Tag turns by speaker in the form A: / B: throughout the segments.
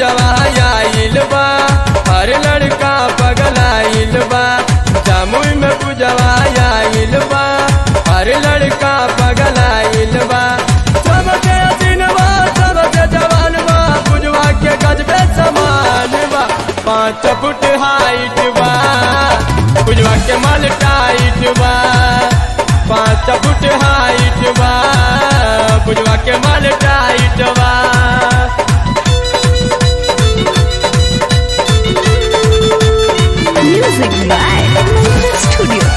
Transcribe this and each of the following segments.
A: पूजवा आइल बा हर लड़का पगलाइल बा जामुई में पूजवा आइल बा हर लड़का पगलाइल बा सबसे हसीन बा सबसे जवान बा पूजवा के गजबे समान बा पाँच फुट हाइट बा पूजवा के माल टाइट बा पाँच फुट हाइट बा पूजवा के माल टाइट बा
B: Music by Mantra Studio.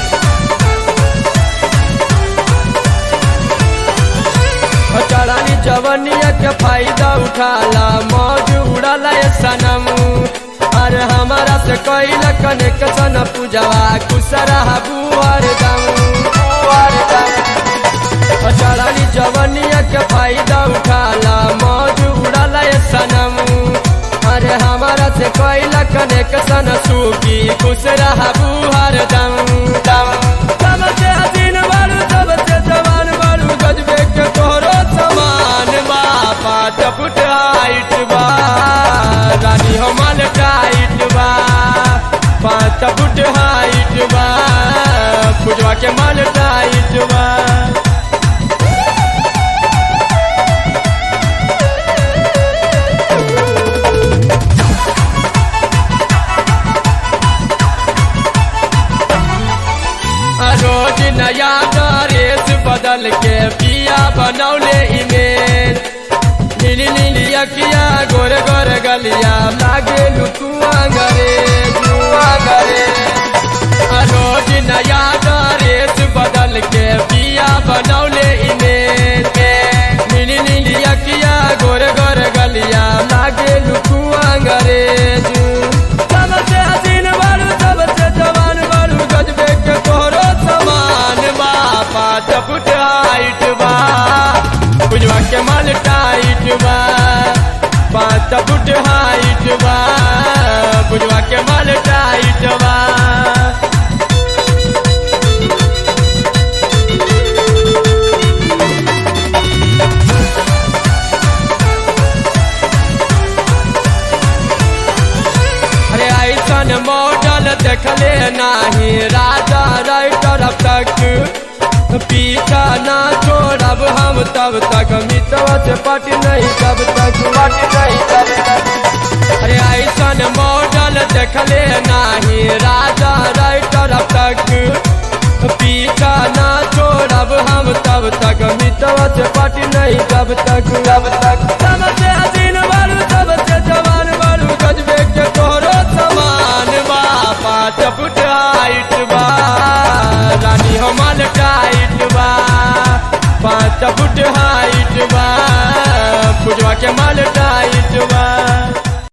A: चढ़ानी जवनिया के फायदा उठाला मौज उड़ाला ये सनम अरे हमारा से कैल कनेक्शन पूजवा कुसरा बुआर दम बुआर दम चढ़ानी जवनिया के फायदा उठाला मौज उड़ाला ये सनम अरे हमारा से कैल कनेक्शन सूखी कुसरा बुआर दम दम सबसे हसीन बारू सबसे जवान बारू गजबे के तोहरो समान बा पाँच फुट हाइट बा रानी हमार टाइट बा पाँच फुट हाइट बा पूजवा के माल टाइट बा रोज नया ड्रेस बदल के पिया बनौले इमेल नीली नीली अखिया गोर गोर गलिया लागे लुकुआ गरे लुआ गरे रोज नया ड्रेस बदल के पिया बनौले इमेल नीली नीली अखिया गोर गोर गलिया लागे लुकुआ गरे सबसे हसीन बारू सबसे जवान बारू गजबे के तोहरो समान बा पाँच फुट हाइट बा बुझवा के माल टाइट बा पाँच फुट हाइट बा बुझवा के माल टाइट बा अरे ऐसन मॉडल देखले नाही राजा राइटर अब तक पीछा ना छोड़ब हम तब तक मितवा से पट नहीं तब तक पट नहीं तब तक अरे ऐसन मॉडल देखले नाही राजा राइटर अब तक पीछा ना छोड़ब हम तब तक मितवा से पट नहीं तब तक तब तक सबसे हसीन बारू सबसे जवान बारू गजबे के तोहरो समान बा पाँच फुट हाइट बा रानी हमार टाइट बा पाँच फुट हाइट बा पूजवा के माल टाइट